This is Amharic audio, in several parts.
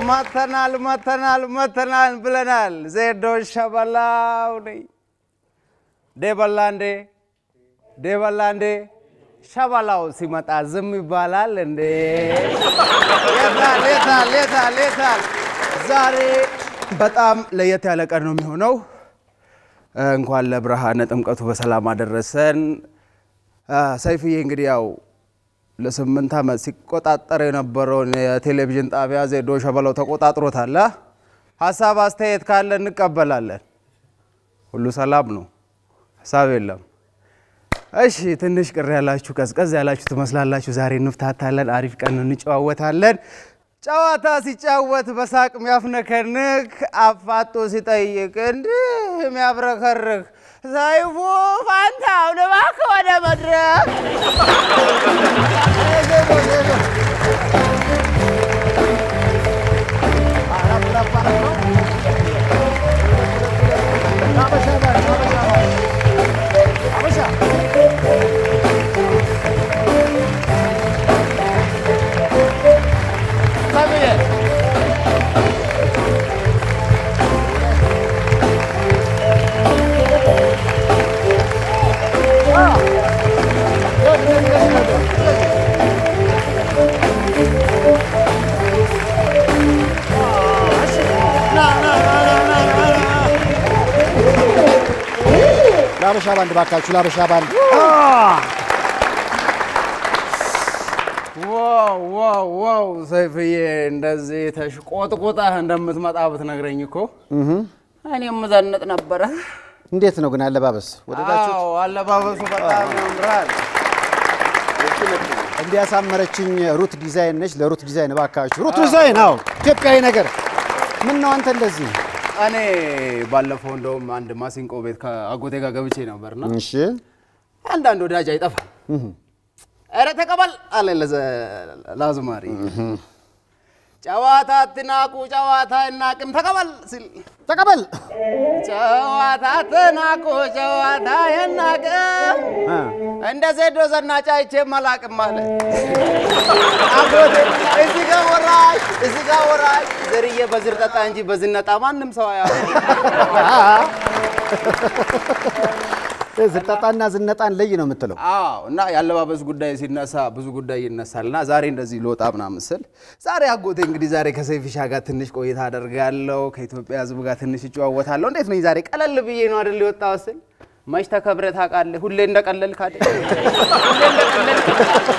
መተናል መተናል መተናል ብለናል። ዜዶ ሸበላው ነኝ። ዴበላ እንዴ ዴበላ እንዴ ሸበላው ሲመጣ ዝም ይባላል እንዴ? የታል የታል የታል የታል? ዛሬ በጣም ለየት ያለ ቀን ነው የሚሆነው። እንኳን ለብርሃነ ጥምቀቱ በሰላም አደረሰን። ሰይፍዬ እንግዲህ ያው ለስምንት ዓመት ሲቆጣጠር የነበረውን የቴሌቪዥን ጣቢያ ዜዶ ሸበላው ተቆጣጥሮታል። አ? ሀሳብ አስተያየት ካለ እንቀበላለን። ሁሉ ሰላም ነው፣ ሀሳብ የለም። እሺ ትንሽ ቅር ያላችሁ ቀዝቀዝ ያላችሁ ትመስላላችሁ። ዛሬ እንፍታታለን፣ አሪፍ ቀን እንጨዋወታለን። ጨዋታ ሲጫወት በሳቅ የሚያፍነከንክ አፋጦ ሲጠይቅ እንዲህ የሚያብረከርክ ሰይፉ ፋንታሁን እባክህ ወደ መድረክ ለአበሻ ባንድ ባካችሁ፣ ለአበሻ ባንድ ዋው ዋው ዋው ሰይፍዬ እንደዚህ ተሽቆጥቁጠህ እንደምትመጣ ብትነግረኝ እኮ እኔም ዘንጥ ነበረ። እንዴት ነው ግን አለባበስ ወደዳችሁ? አዎ አለባበሱ በጣም ያምራል። እንዲያሳመረችኝ ሩት ዲዛይን ነች። ለሩት ዲዛይን ባካችሁ፣ ሩት ዲዛይን። አዎ ኢትዮጵያዊ ነገር። ምን ነው አንተ እንደዚህ? እኔ ባለፈው እንደውም አንድ ማሲንቆ ቤት ከአጎቴ ጋር ገብቼ ነበርና እሺ አንዳንድ ወዳጅ አይጠፋም። ኧረ ተቀበል አለ ለዘ- ለአዝማሪ ጨዋታ አትናቁ ጨዋታ አይናቅም ተቀበል ሲል ተቀበል። ጨዋታ አትናቁ ጨዋታ አይናቅም አ፣ እንደ ዜዶ ዘናጭ አይቼ መላቅም አለ አጎቴ። እዚህ ጋር ወራሽ እዚህ ጋር ወራሽ ዘርዬ በዝር ጠጣ እንጂ በዝነጣ ማንም ሰው አያ ዝርጠጣና ዝነጣን ለይ ነው የምትለው። አዎ እና የአለባበስ ጉዳይ ሲነሳ ብዙ ጉዳይ ይነሳል። እና ዛሬ እንደዚህ ልወጣ ምናምን ስል ዛሬ አጎቴ እንግዲህ ዛሬ ከሰይፍሻ ጋር ትንሽ ቆይታ አደርጋለሁ፣ ከኢትዮጵያ ሕዝብ ጋር ትንሽ እጨዋወታለሁ። እንዴት ነኝ ዛሬ ቀለል ብዬ ነው አይደል የወጣው ስል መች ተከብረህ ታውቃለህ? ሁሌ እንደቀለልክ አይደል? ሁሌ እንደቀለልክ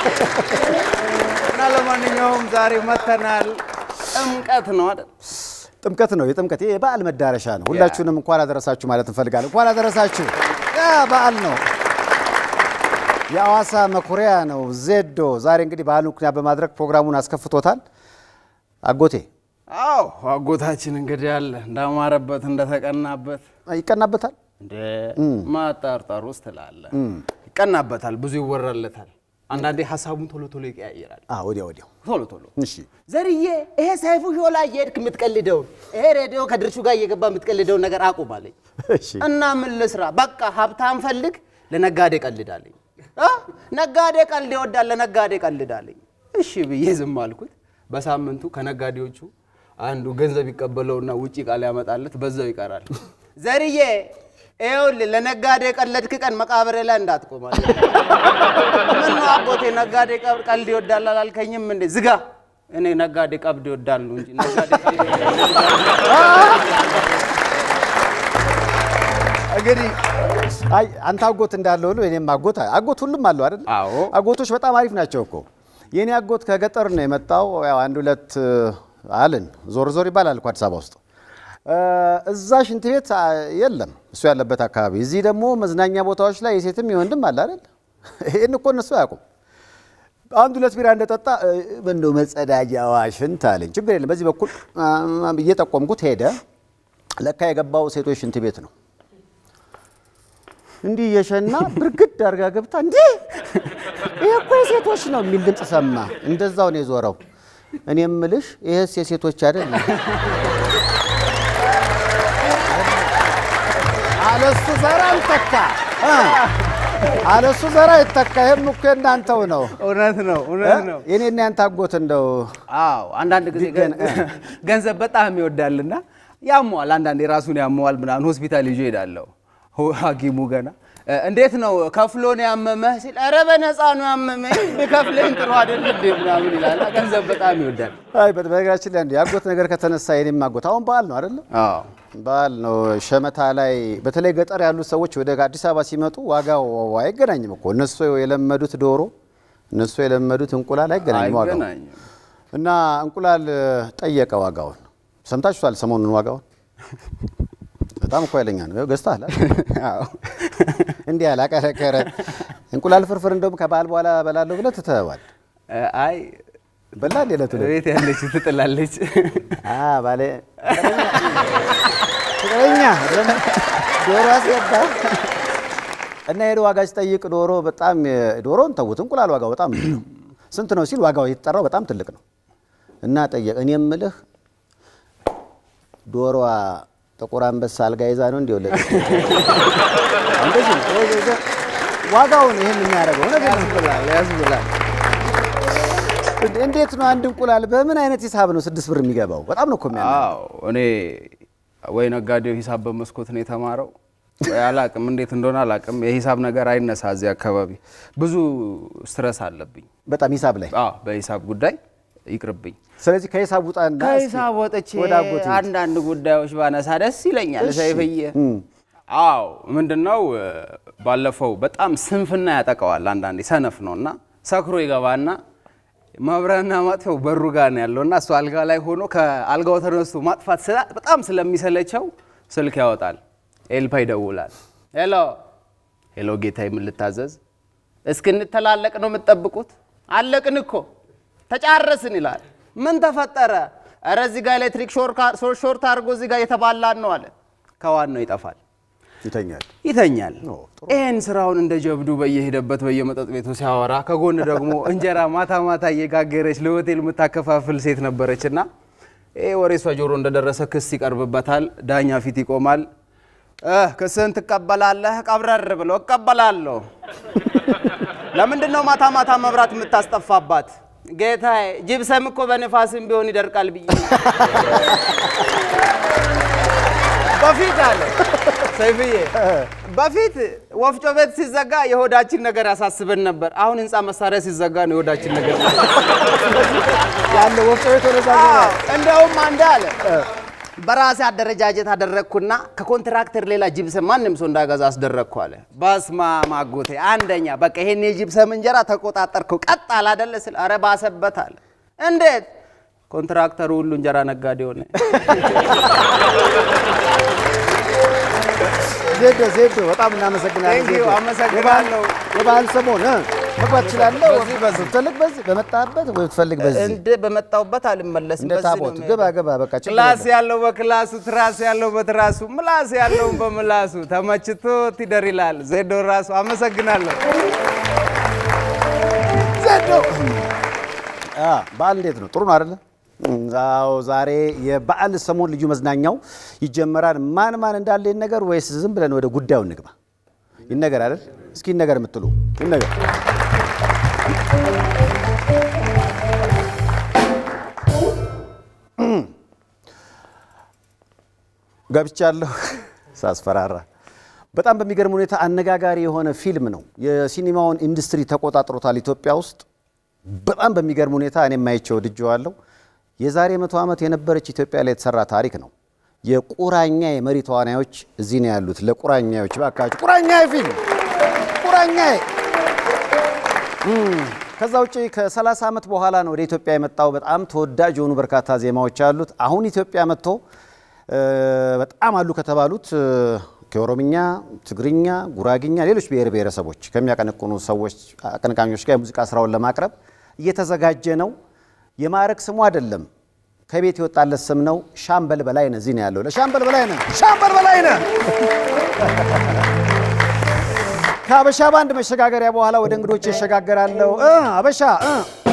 እና ለማንኛውም ዛሬ መተናል። ጥምቀት ነው አይደል? ጥምቀት ነው የጥምቀት ይሄ የበዓል መዳረሻ ነው። ሁላችሁንም እንኳን አደረሳችሁ ማለት እንፈልጋለን። እንኳን አደረሳችሁ። ያ በዓል ነው፣ የአዋሳ መኩሪያ ነው ዜዶ። ዛሬ እንግዲህ በዓሉን ምክንያት በማድረግ ፕሮግራሙን አስከፍቶታል። አጎቴ አዎ አጎታችን እንግዲህ አለ እንዳማረበት እንደተቀናበት ይቀናበታል። እንደ ማጣርጠር ውስጥ ትላለህ። ይቀናበታል፣ ብዙ ይወራለታል። አንዳንዴ ሀሳቡን ቶሎ ቶሎ ይቀያየራል። አዎ፣ ወዲያ ወዲያው። ቶሎ ቶሎ እሺ ዘርዬ፣ ይሄ ሰይፉ ሾላ እየሄድክ የምትቀልደውን ይሄ ሬዲዮ ከድርሹ ጋር እየገባ የምትቀልደውን ነገር አቁም አለኝ። እሺ እና ምን ልስራ? በቃ ሀብታም ፈልግ፣ ለነጋዴ ቀልዳለኝ። አ? ነጋዴ ቀልድ ይወዳል፣ ለነጋዴ ቀልዳለኝ። እሺ ብዬ ዝም አልኩት። በሳምንቱ ከነጋዴዎቹ አንዱ ገንዘብ ይቀበለውና ውጪ ቃል ያመጣለት በዛው ይቀራል። ዘርዬ ይኸውልህ ለነጋዴ ቀለድክ ቀን መቃብሬ ላይ እንዳትቆማል። ምን ነው አጎቴ ነጋዴ ቀብ- ቀልድ ይወዳል አላልከኝም እንዴ? ዝጋ። እኔ ነጋዴ ቀብድ ይወዳሉ እንጂ ነጋዴ ቀልድ እንግዲህ አይ አንተ አጎት እንዳለው ሁሉ እኔም አጎት አጎት ሁሉም አለው አይደል? አዎ። አጎቶች በጣም አሪፍ ናቸው እኮ። የኔ አጎት ከገጠር ነው የመጣው። ያው አንድ ሁለት አልን ዞር ዞር ይባላል እኮ አዲስ አበባ ውስጥ እ፣ እዛ ሽንት ቤት አ፣ የለም እሱ ያለበት አካባቢ። እዚህ ደግሞ መዝናኛ ቦታዎች ላይ የሴትም የወንድም አለ አይደል? ይህን እኮ እነሱ አያውቁም። አንድ ሁለት ቢራ እንደጠጣ እ፣ እንደው መጸዳጃዋ ሽንት አለኝ። ችግር የለም በዚህ በኩል አ፣ እየጠቆምኩት ሄደ። ለካ የገባው ሴቶች ሽንት ቤት ነው። እንዲህ የሸና ብርግድ አድርጋ ገብታ እንዴ ይሄ እኮ የሴቶች ነው የሚል ድምፅ ሰማ። እንደዛው ነው የዞረው። እኔ የምልሽ ይሄስ የሴቶች አይደል? አለሱ ዘር አልተካ እ አለሱ ዘራ ይተካ። ይህም እኮ የእናንተው ነው። እውነት ነው፣ እውነት ነው። የኔና ያንተ አጎት እንደው አዎ አንዳንድ ጊዜ ቢገን- ገ- ገንዘብ በጣም ይወዳልና ያመዋል። አንዳንዴ ራሱን ያመዋል ምናምን ሆስፒታል ይዞ ሄዳለሁ። ሁ- ሐኪሙ ገና እ፣ እንዴት ነው ከፍሎ ነው ያመመህ ሲል ኧረ በነፃ ነው ያመመኝ ብከፍለኝ ጥሩ አይደል እንዴ ምናምን ይላል። ገንዘብ በጣም ይወዳል። አይ በ- በነገራችን ላይ የአጎት ነገር ከተነሳ የኔም አጎት አሁን በዓል ነው አይደለም? አዎ በዓል ነው። ሸመታ ላይ በተለይ ገጠር ያሉት ሰዎች ወደ አዲስ አበባ ሲመጡ ዋጋው አይገናኝም እኮ እነሱ የለመዱት ዶሮ፣ እነሱ የለመዱት እንቁላል አይገናኝም ዋጋው አይገናኝም። እና እንቁላል ጠየቀ ዋጋውን። ሰምታችኋል ሰሞኑን ዋጋውን በጣም እኮ ኃይለኛ ነው። ገዝተሃል አይደል? አዎ እንዲህ ያላቀረቀረ እንቁላል ፍርፍር እንደውም ከበዓል በኋላ በላለሁ ብለህ ትተኸዋል። እ፣ አይ በላ እንደ ዕለቱ ዕለት ቤት ያለች ትጥላለች። አ ባለ ፍቅረኛ ዶሮ አስገባ እና ሄዶ ዋጋ ሲጠይቅ ዶሮ በጣም ዶሮን ተውት፣ እንቁላል ዋጋው በጣም ትልቅ ነው። ስንት ነው ሲል ዋጋው የተጠራው በጣም ትልቅ ነው እና ጠየቅ። እኔ የምልህ ዶሮዋ ጥቁር አንበሳ አልጋ ይዛ ነው እንዲህ ወለደ እንደዚህ ነው። ወይ- ወይ- ዋጋውን ይህን የሚያደርገው እውነቴን ነው። ያስብላል፣ ያስብላል። እንዴት ነው አንድ እንቁላል በምን አይነት ሂሳብ ነው ስድስት ብር የሚገባው? በጣም ነው እኮ የሚያምር አዎ እኔ ወይ ነጋዴው ሂሳብ በመስኮት ነው የተማረው ወይ አላቅም፣ እንዴት እንደሆነ አላቅም። የሂሳብ ነገር አይነሳ እዚህ አካባቢ ብዙ ስትረስ አለብኝ። በጣም ሂሳብ ላይ አዎ በሂሳብ ጉዳይ ይቅርብኝ። ስለዚህ ከሂሳብ ውጣና እስኪ ከሂሳብ ወጥቼ ወደ አጎት ሂድ። አንዳንድ ጉዳዮች ባነሳ ደስ ይለኛል። እሺ። ሰይፍዬ እም። አዎ ምንድነው እ፣ ባለፈው በጣም ስንፍና ያጠቀዋል። አንዳንዴ ሰነፍ ነው እና ሰክሮ ይገባና ማብሪያና ማጥፊያው በሩ ጋር ነው ያለው እና እሱ አልጋ ላይ ሆኖ ከአልጋው ተነስቶ ማጥፋት ስላ- በጣም ስለሚሰለቸው ስልክ ያወጣል። ኤልፓ ይደውላል። ሄሎ ሄሎ፣ ጌታ የምልታዘዝ እስክንተላለቅ ነው የምትጠብቁት? አለቅን እኮ ተጫረስን ይላል። ምን ተፈጠረ? እረ እዚህ ጋር ኤሌክትሪክ ሾርት አድርጎ እዚህ ጋር የተባላን ነው አለ። ከዋናው ይጠፋል ይተኛል። ይተኛል። ኦ፣ ጥሩ። ይህን ስራውን እንደ ጀብዱ በየሄደበት በየመጠጥ ቤቱ ሲያወራ ከጎን ደግሞ እንጀራ ማታ ማታ እየጋገረች ለሆቴል የምታከፋፍል ሴት ነበረች እና ይህ ወሬ እሷ ጆሮ እንደደረሰ ክስ ይቀርብበታል። ዳኛ ፊት ይቆማል። እ ክስህን ትቀበላለህ? ቀብረር ብሎ እቀበላለሁ። ለምንድን ነው ማታ ማታ መብራት የምታስጠፋባት? ጌታዬ ጅብሰም እኮ በንፋስም ቢሆን ይደርቃል ብዬ በፊት አለ ሰይፍዬ፣ በፊት ወፍጮ ቤት ሲዘጋ የሆዳችን ነገር ያሳስበን ነበር። አሁን ህንፃ መሳሪያ ሲዘጋ ነው የሆዳችን ነገር ያለ ወፍጮ ቤት ወደዛ አዎ፣ እንደውም አንድ አለ በራሴ አደረጃጀት አደረግኩና ከኮንትራክተር ሌላ ጅብሰም ማንም ሰው እንዳገዛ አስደረግኩ አለ። በስመ አብ አጎቴ፣ አንደኛ በቃ ይሄን የጅብሰም እንጀራ ተቆጣጠርከው። ቀጥ አለ አይደለ ስል ኧረ ባሰበት አለ። እንዴት ኮንትራክተሩ ሁሉ እንጀራ ነጋዴ ሆነ። ዜዶ ዜዶ በጣም እናመሰግናለን። Thank you፣ ዜዶ። አመሰግናለሁ። የበዓል- የበዓል ሰሞን እ፣ መግባት ትችላለህ። በዚህ በዚህ። ብትፈልግ በዚህ በመጣበት ወይ ብትፈልግ በዚህ እንደ በመጣሁበት አልመለስም። እንደ በዚህ ነው ታቦት የምሄደው። ግባ ግባ በቃ ችግር ክላስ የለም። ያለው በክላሱ ትራስ ያለው በትራሱ ምላስ ያለውን በምላሱ ተመችቶት ይደር ይላል ዜዶ ራሱ። አመሰግናለሁ። ዜዶ አ በዓል እንዴት ነው? ጥሩ ነው አይደለ? አዎ ዛሬ የበዓል ሰሞን ልዩ መዝናኛው ይጀመራል። ማን ማን እንዳለ ይነገር ወይስ ዝም ብለን ወደ ጉዳዩ እንግባ? ይነገር አይደል? እስኪ ይነገር የምትሉ ይነገር። ገብቻለሁ ሳስፈራራ። በጣም በሚገርም ሁኔታ አነጋጋሪ የሆነ ፊልም ነው። የሲኒማውን ኢንዱስትሪ ተቆጣጥሮታል ኢትዮጵያ ውስጥ። በጣም በሚገርም ሁኔታ እኔም አይቼው ወድጄዋለሁ። የዛሬ መቶ ዓመት የነበረች ኢትዮጵያ ላይ የተሰራ ታሪክ ነው። የቁራኛ የመሪ ተዋናዮች እዚህ ነው ያሉት። ለቁራኛዎች ባካችሁ ቁራኛ ፊልም ቁራኛ ከዛ ውጭ ከ30 ዓመት በኋላ ነው ወደ ኢትዮጵያ የመጣው። በጣም ተወዳጅ የሆኑ በርካታ ዜማዎች አሉት። አሁን ኢትዮጵያ መጥቶ እ፣ በጣም አሉ ከተባሉት እ፣ ከኦሮምኛ፣ ትግርኛ፣ ጉራግኛ፣ ሌሎች ብሔር ብሔረሰቦች ከሚያቀነቅኑ ሰዎች አቀንቃኞች ጋር የሙዚቃ ስራውን ለማቅረብ እየተዘጋጀ ነው። የማዕረግ ስሙ አይደለም ከቤት የወጣለት ስም ነው። ሻምበል በላይነህ እዚህ ነው ያለው። ለሻምበል በላይነህ ሻምበል በላይነህ ከአበሻ ባንድ መሸጋገሪያ በኋላ ወደ እንግዶች ይሸጋገራለሁ። እ አበሻ እ